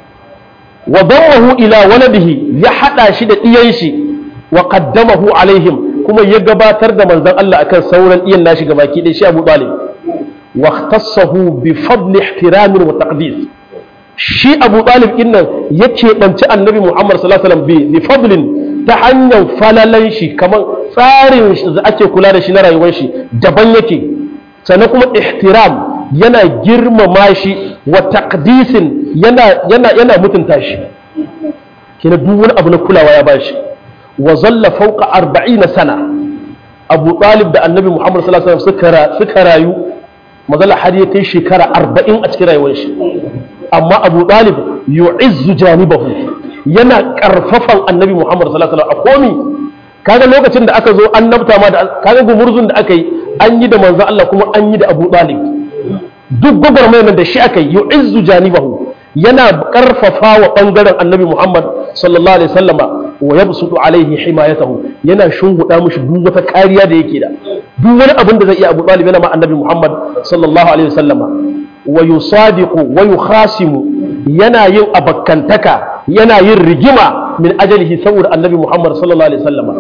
wa dawahu ila waladihi ya hada shi da iyan shi wa qaddamahu alaihim kuma ya gabatar da manzon Allah akan sauran iyan nashi gabaki ɗaya shi Abu Talib wa ikhtassahu bi fadli ihtiramin wa taqdis shi Abu Talib din nan ya keɓanci Annabi Muhammad sallallahu alaihi wasallam bi fadlin ta hanyar falalan shi kamar tsarin da ake kula da shi na rayuwar shi daban yake sannan kuma ihtiram yana girmama shi wa taqdisin yana yana yana mutunta shi kina duk wani abu na kulawa ya bashi wa zalla fawqa 40 sana Abu Talib da Annabi Muhammad sallallahu alaihi wasallam suka rayu mazalla har ya kai shekara 40 a cikin rayuwar shi amma Abu Talib yu'izzu janibahu yana karfafan Annabi Muhammad sallallahu alaihi wasallam a komi kaga lokacin da aka zo annabta ma da kaga gumurzun da aka yi an yi da manzo Allah kuma an yi da Abu Talib duk gwagwarmayar da shi aka yi yu'izzu janibahu yana karfafa wa bangaren annabi Muhammad sallallahu alaihi wasallama wa yabsutu alaihi himayatahu yana shunguda mushi duk wata kariya da yake da duk wani abin da zai iya Abu Talib yana ma annabi Muhammad sallallahu alaihi wasallama wa yusadiqu wa yukhasimu yana yin abakkantaka yana yin rigima min ajalihi saboda annabi Muhammad sallallahu alaihi wasallama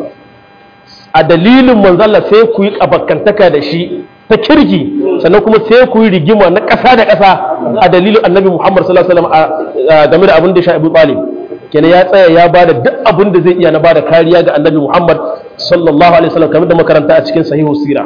a dalilin manzalla sai ku yi abakkantaka da shi ta kirki sannan kuma sai ku yi rigima na ƙasa da ƙasa a dalilin annabi Muhammad sallallahu alaihi wasallam game da abin da shi Abu Talib kenan ya tsaya ya bada duk abin da zai iya na bada kariya ga annabi Muhammad sallallahu alaihi wasallam kamar da makaranta a cikin sahihu sira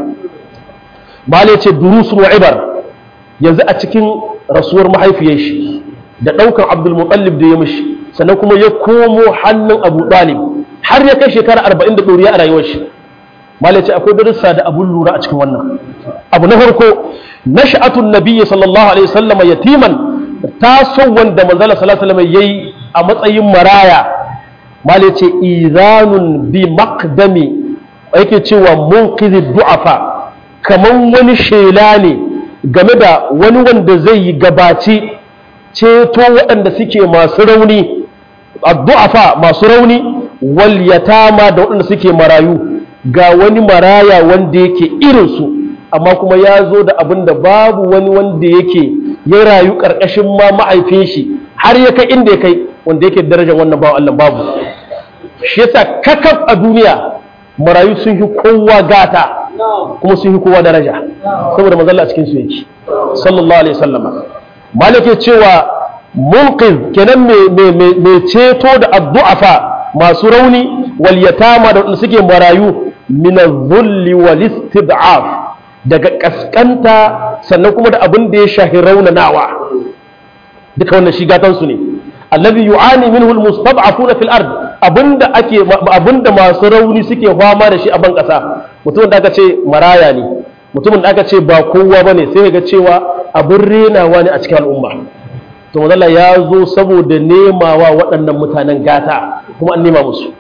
malai ce durusun wa ibar yanzu a cikin rasuwar mahaifiyar shi da ɗaukan Abdul Muttalib da ya mishi sannan kuma ya komo hannun Abu Talib har ya kai shekara arba'in da ɗoriya a rayuwar shi malai ce akwai darussa da abun lura a cikin wannan abu na farko nash'atun nabiyyi sallallahu alaihi wasallam yatiman taso wanda manzala sallallahu alaihi wasallam yayi a matsayin maraya malai ce izanun bi maqdami yake cewa munqizi du'afa kaman wani shela ne game da wani wanda zai yi gabaci ceto waɗanda suke masu rauni addu'afa masu rauni wal yatama da waɗanda suke marayu ga wani maraya wanda yake irinsu amma kuma ya zo da abin da babu wani wanda yake ya rayu ƙarƙashin ma ma'aifin shi har ya kai inda ya kai wanda yake darajar wannan bawan Allah babu shi yasa kakaf a duniya marayu sun yi kowa gata kuma sun yi kowa daraja saboda manzalla a cikin su yake sallallahu alaihi wasallama malike cewa munqiz kenan mai ceto da addu'afa masu rauni wal yatama da wanda suke marayu min adh-dhulli wal istid'af daga kaskanta sannan kuma da abin da ya shahi raunanawa duka wannan shi gatan su ne alladhi yu'ani minhu al-mustad'afuna fil ard abinda ake abinda masu rauni suke fama da shi a ban kasa mutumin da aka ce maraya ne mutumin da aka ce ba kowa bane sai ga cewa abin renawa ne a cikin al'umma to mazalla ya zo saboda nemawa waɗannan mutanen gata kuma an nema musu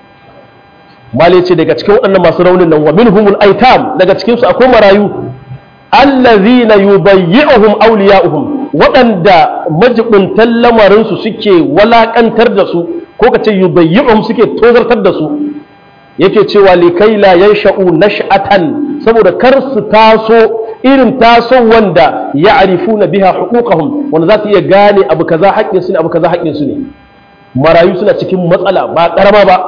mali ce daga cikin waɗannan masu raunin nan wa minhumul aitam daga cikin su akwai marayu allazina yubayyi'uhum awliya'uhum waɗanda majibuntan lamarin su suke walakantar da su ko kace yubayyi'uhum suke tozartar da su yake cewa likai la yansha'u nash'atan saboda kar su taso irin taso wanda ya arifu na biha hukukahum wanda za su iya gane abu kaza haƙƙin su ne abu kaza haƙƙin su ne marayu suna cikin matsala ba ƙarama ba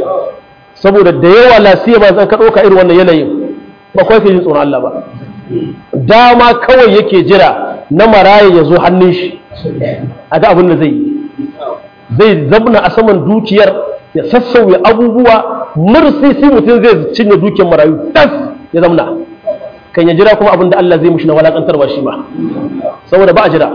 saboda da yawa lasiya ba zan ka ɗauka irin wannan yanayin ba kawai ke jin tsoron Allah ba dama kawai yake jira na maraya ya zo hannun shi a ga abin da zai yi zai zabna a saman dukiyar ya sassauya abubuwa mursisi mutum zai cinye dukiyar marayu tas ya zamna kan ya jira kuma abin da Allah zai mushi na walakantarwa shi ma saboda ba a jira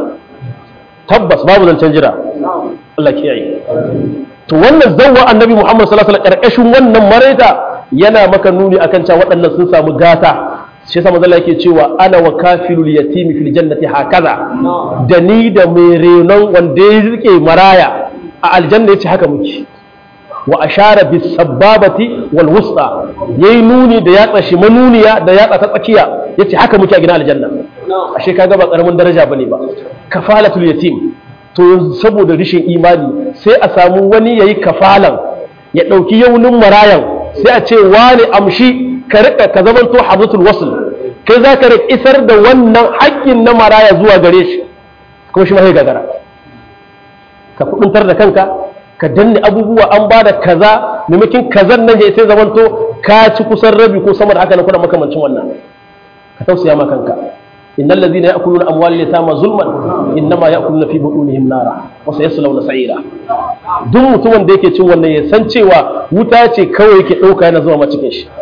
tabbas babu zancen jira Allah kiyaye to wannan zawwa annabi Muhammad sallallahu alaihi wasallam karkashin wannan maraita yana maka nuni akan cewa waɗannan sun samu gata shi yasa manzo yake cewa ana wa kafilul yatimi fil jannati hakaza da ni da mai renon wanda ya rike maraya a aljanna yace haka muke wa ashara bis sababati wal wusta yayi nuni da yatsa shi manuniya da yatsa ta tsakiya yace haka muke a gidan aljanna ashe kaga ba karamin daraja bane ba kafalatul yatim to saboda rishin imani sai a samu wani yayi kafalan ya dauki yaunin marayan sai a ce wani amshi ka rika ka zamanto hazatul wasl kai za ka isar da wannan haƙƙin na maraya zuwa gare shi kuma shi ma sai gagara ka kuduntar da kanka ka danne abubuwa an ba da kaza maimakin kazan nan ya sai zamanto ka ci kusan rabi ko sama da haka na kuna makamancin wannan ka tausaya ma kanka innal ladhina ya'kuluna amwal yatama zulman innama ya'kuluna fi butunihim nara wa sayaslawna sa'ira duk mutumin da yake cin wannan ya san cewa wuta ce kawai yake dauka yana zuwa ma cikin shi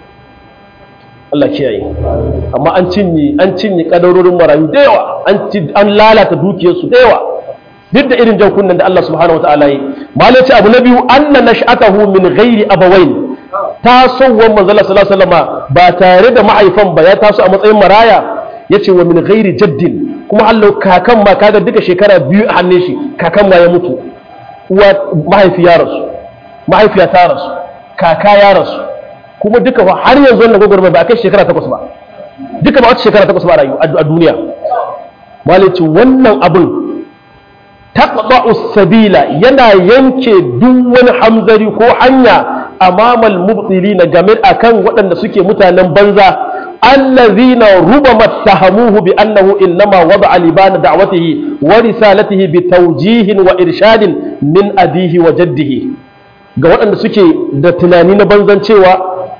Allah kiyaye amma an cinye an cinye kadarorin marayu da yawa an an lalata dukiyarsu da yawa duk da irin jan kunnen da Allah subhanahu wa ta'ala yi malai ce abu na biyu anna nash'atahu min ghairi abawain tasowar manzala sallallahu alaihi wasallam ba tare da mahaifan ba ya taso a matsayin maraya yace wa min ghairi jaddin kuma Allah kakan ma kaga duka shekara biyu a hannun shi kakan ma ya mutu uwa mahaifi ya rasu mahaifiya ta rasu kaka ya rasu kuma duka fa har yanzu wannan gwagwarmai ba a kai shekara takwas ba duka ba wata shekara takwas ba rayu a duniya malici wannan abin taqda'u sabila yana yanke duk wani hamzari ko hanya amamal mubtilina game akan waɗanda suke mutanen banza allazina rubama tahamuhu bi annahu innama wada'a libana da'watihi wa risalatihi bi tawjihin wa irshadin min abihi wa jaddihi ga waɗanda suke da tunani na banzan cewa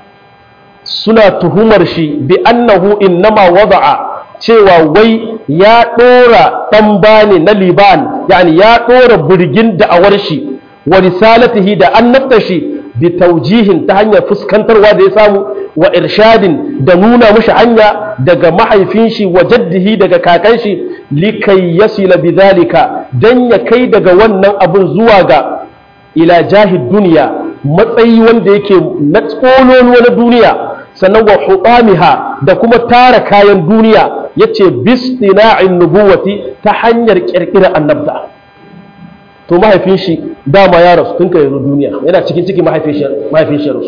suna tuhumar shi bi annahu innama wada'a cewa wai ya ɗora ɗan bane na liban yani ya ɗora birgin da'awar shi wa risalatihi da annabta shi bi taujihin ta hanyar fuskantarwa da ya samu wa irshadin da nuna mushi hanya daga mahaifin shi wa jaddihi daga kakan shi likai yasila bidhalika dan ya kai daga wannan abun zuwa ga ila jahid duniya matsayi wanda yake na tsololuwa na duniya sannan wa hutamiha da kuma tara kayan duniya yace bistina'in nubuwati ta hanyar kirkirar annabta to mahaifin shi dama ya rasu tun kai duniya yana cikin ciki mahaifin shi rasu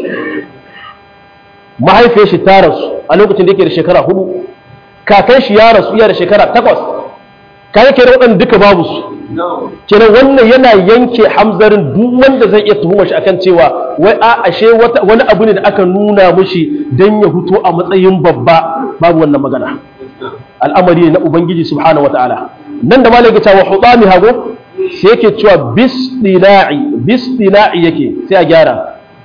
mahaifin shi ta rasu a lokacin da yake da shekara hudu kakan shi ya rasu iya da shekara takwas kayan kenan waɗanda duka babu su kenan wannan yana yanke hamzarin duk wanda zai iya tuhumar shi akan cewa wai a ashe wani abu ne da aka nuna mushi don ya huto a matsayin babba babu wannan magana al'amari ne na ubangiji subhanahu wataala nan da malaka cewa hudami hago sai yake cewa bisdina'i bisdina'i yake sai a gyara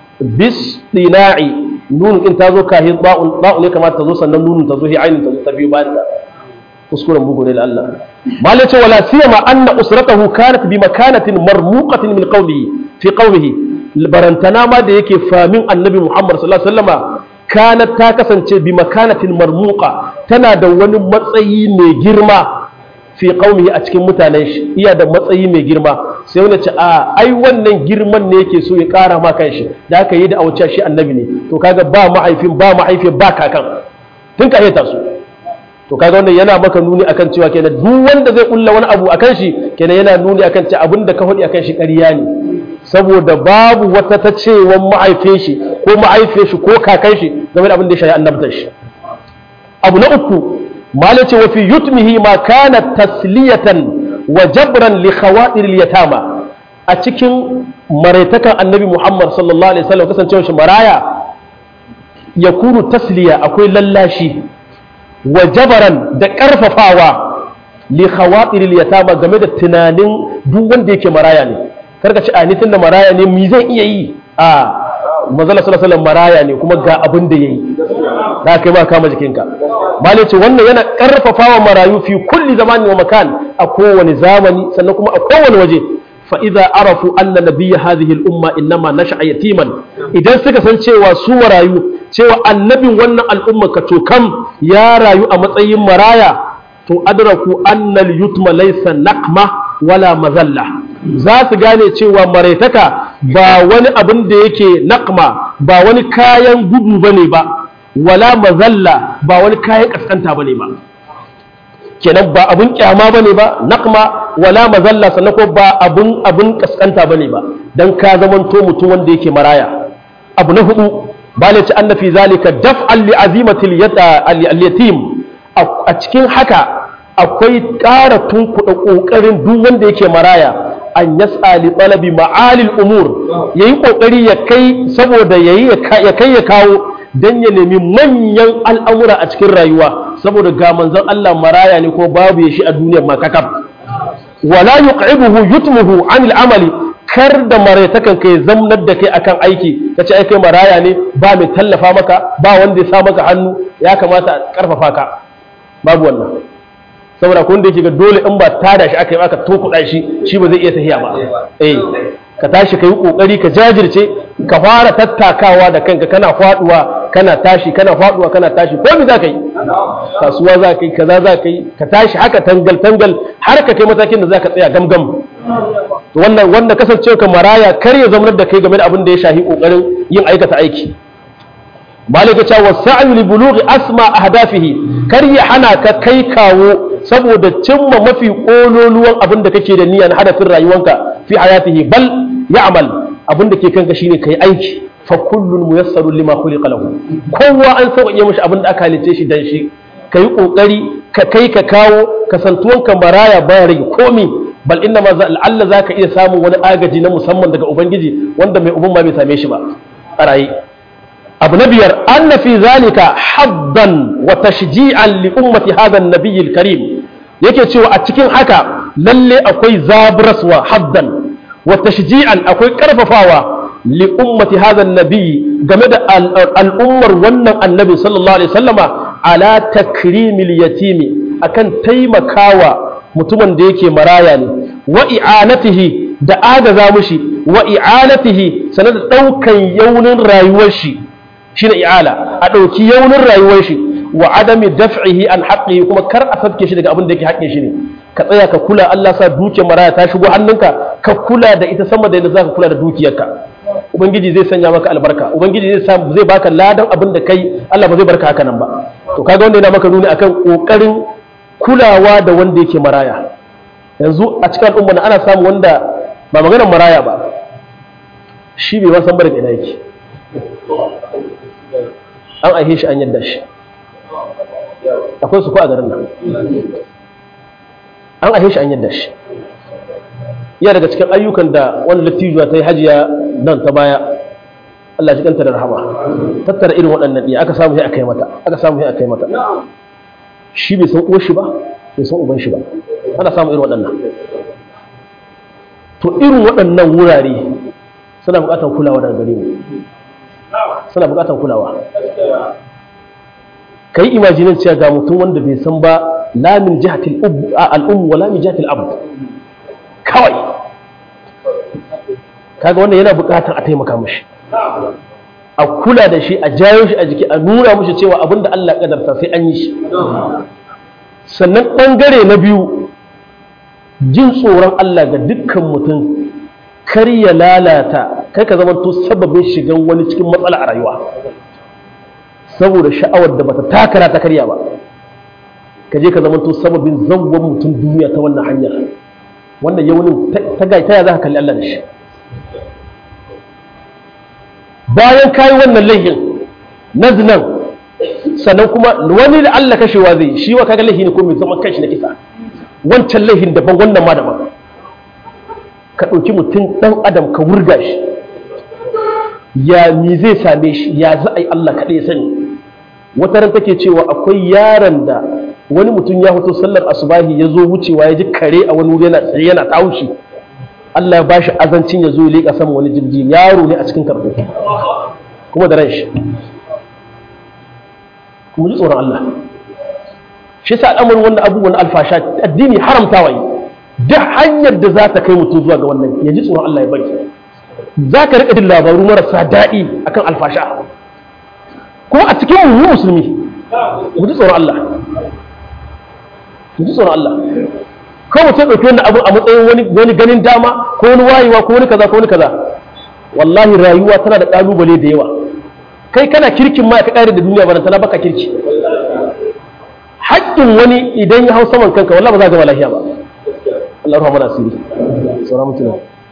bisdina'i nun in ta zo kahin ba'un ba'un ne kamata ta zo sannan nunun ta zo hi ainin ta zo ta biyu bayan ta kuskuren bugu ne da Allah malai ce wala siyama anna usratahu kanat bi makanatin marmuqatin min qawlihi fi qawlihi barantana ma da yake famin annabi Muhammad sallallahu alaihi wasallama kanat ta kasance bi makanatin marmuqa tana da wani matsayi mai girma fi qaumihi a cikin mutanen shi iya da matsayi mai girma sai wani ce a ai wannan girman ne yake so ya kara ma kan shi da aka yi da auciya shi annabi ne to kaga ba mahaifin ba mahaifin ba kakan tun ka ta su to kaga wannan yana maka nuni akan cewa kenan duk wanda zai kulla wani abu akan shi kenan yana nuni akan cewa abin da ka faɗi akan shi ƙarya ne saboda babu wata ta cewa mahaifin shi ko mahaifin shi ko kakan shi game da abin da ya shayi annabtar shi abu na uku malai ce wa fi yutmihi ma kana tasliyatan wa jabran li khawatir al yatama a cikin maraitakan annabi Muhammad sallallahu alaihi wasallam kasancewa shi maraya yakunu tasliya akwai lallashi wa jabaran da karfafawa li khawatir al yatama game da tunanin duk wanda yake maraya ne karka ci a ni tunda maraya ne mi zan iya yi a manzala sallallahu alaihi maraya ne kuma ga abin da yayi da kai ma kama jikinka malai ce wannan yana karfafawa marayu fi kulli zamani wa makan a kowane zamani sannan kuma a kowane waje fa idza arafu anna nabiyya hadhihi al umma innama nasha'a yatiman idan suka san cewa su marayu cewa annabin wannan al'umma ka to kam ya rayu a matsayin maraya to adraku anna al yutma laysa naqma wala mazalla za su gane cewa maraitaka ba wani abin da yake naqma ba wani kayan gudu bane ba wala mazalla ba wani kayan kaskanta bane ba kenan ba abun kyama bane ba naqma wala mazalla sannan ko ba abun abun kaskanta bane ba dan ka zamanto mutum wanda yake maraya abu na hudu bale ci anna fi zalika daf'an li azimatil yatim a cikin haka akwai ƙara tunkuɗa ƙoƙarin duk wanda yake maraya an yas'a li talabi ma'alil umur yayi ƙoƙari ya kai saboda yayi ya kai ya kawo dan ya nemi manyan al'amura a cikin rayuwa saboda ga manzon Allah maraya ne ko babu ya shi a duniyar ma kakaf wala yuq'ibuhu yutmuhu anil amali kar da maraitakan kai zamnar da kai akan aiki kace ai kai maraya ne ba mai tallafa maka ba wanda ya sa maka hannu ya kamata a karfafa ka babu wannan saboda kun da yake ga dole in ba tada shi aka yi aka tokuɗa shi shi ba zai iya tafiya ba eh ka tashi ka yi kokari ka jajirce ka fara tattakawa da kanka kana faduwa kana tashi kana faduwa kana tashi ko me za ka yi kasuwa za ka yi kaza za ka yi ka tashi haka tangal tangal har ka kai matakin da za ka tsaya gamgam to wannan wanda kasancewa ka maraya kar ya zama da kai game da abin da ya shahi kokarin yin aikata aiki malika cewa sa'yu li bulughi asma ahdafihi kar ya hana ka kai kawo saboda cimma mafi kololuwan abin da kake da niyya na hadafin rayuwanka fi hayatihi bal ya'mal abin da ke kanka shine kai aiki fa kullun muyassarun lima khuliqa lahu kowa an sauƙaƙe mishi abin da aka halice shi dan shi kai kokari ka kai ka kawo kasantuwan ka baraya baya rage komi bal inna ma Allah zaka iya samun wani agaji na musamman daga ubangiji wanda mai ubun ma bai same shi ba a raye abu na biyar anna fi zalika haddan wa tashji'an li ummati hadha an karim yake cewa a cikin haka lalle akwai zabraswa haddan wa tashji'an akwai karfafawa li ummati hadha nabi game da al'ummar wannan annabi sallallahu alaihi wasallama ala takrimil yatimi akan taimakawa mutumin da yake maraya ne wa i'anatihi da agaza mushi wa i'anatihi sanar da daukan yaunin rayuwar shi shine i'ala a ɗauki yaunin rayuwar shi wa adami daf'ihi an haqqihi kuma kar a sabke shi daga abin da yake haƙƙin shi ne ka tsaya ka kula Allah sa dukiyar maraya ta shigo hannunka ka kula da ita sama da yadda zaka kula da dukiyarka ubangiji zai sanya maka albarka ubangiji zai sa zai baka ladan abin da kai Allah ba zai barka haka nan ba to kaga wanda yana maka nuni akan kokarin kulawa da wanda yake maraya yanzu a cikin al'umma ana samu wanda ba maganar maraya ba shi bai ma san barka ina yake an aihe shi an yadda shi akwai su ko a garin nan an aihe shi an yadda shi iya daga cikin ayyukan da wani lattijuwa ta yi hajiya nan ta baya Allah shi kanta da rahama tattara irin waɗannan ɗiya aka samu sai aka yi mata aka samu sai aka yi mata shi bai san uwar shi ba bai san uban shi ba ana samu irin waɗannan to irin waɗannan wurare suna buƙatar kulawa daga gare mu suna buƙatar kulawa ka yi imajinin cewa ga mutum wanda bai san ba lamin jihatil al'ummu wa lamin jihatil abu kawai kaga wannan yana buƙatar a taimaka mashi a kula da shi a jayo shi a jiki a nuna mashi cewa abin da Allah ƙadarta sai an yi shi sannan ɓangare na biyu jin tsoron Allah ga dukkan mutum kar ya lalata kai ka zama to sababin shigan wani cikin matsala a rayuwa saboda sha'awar da bata takara ta karya ba ka je ka zama to sababin zangon mutum duniya ta wannan hanyar wannan yaunin ta gai ta ya za ka kalli Allah da shi bayan kayi wannan laihin na zinan sannan kuma wani da Allah kashewa zai shi wa kaga laihi ne ko mai zaman kanshi na kisa wancan laihin daban wannan ma daban ka ɗauki mutum ɗan adam ka wurga shi ya mi zai same shi ya za a yi Allah kaɗai sani wata ran take cewa akwai yaron da wani mutum ya fito sallar asubahi ya zo wucewa ya ji kare a wani wuri yana tsaye yana taushi Allah ya ba shi azancin ya zo ya leƙa sama wani jirgi yaro ne a cikin karɓo kuma da ran shi kuma ji tsoron Allah shi sa al'amarin wannan abubuwan alfasha addini haramtawa yi duk hanyar da za ta kai mutum zuwa ga wannan ya ji tsoron Allah ya bari za ka riƙa jin labaru marasa daɗi akan alfasha kuma a cikin mu musulmi mu ji tsoron Allah mu ji tsoron Allah ko mutum ɗauki wannan abu a matsayin wani wani ganin dama ko wani wayewa ko wani kaza ko wani kaza wallahi rayuwa tana da ƙalubale da yawa kai kana kirkin ma ka kare da duniya ba tana baka kirki haƙƙin wani idan ya hau saman kanka wallahi ba za ka gama lafiya ba Allah rahama nasiri sauran mutune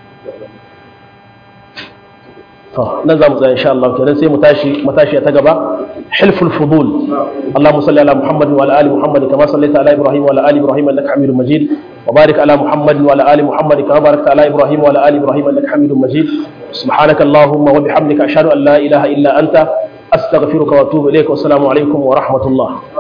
to nan za mu tsaya insha Allah kenan sai mu tashi matashi ta gaba hilful fudul Allahumma salli ala Muhammad wa ala ali Muhammad kama sallaita ala Ibrahim wa ala ali Ibrahim innaka Hamidum Majid wa barik ala Muhammad wa ala ali Muhammad kama barakta ala Ibrahim wa ala ali Ibrahim innaka Hamidum Majid سبحانك اللهم وبحمدك أشهد أن لا إله إلا أنت أستغفرك وأتوب إليك والسلام عليكم ورحمة الله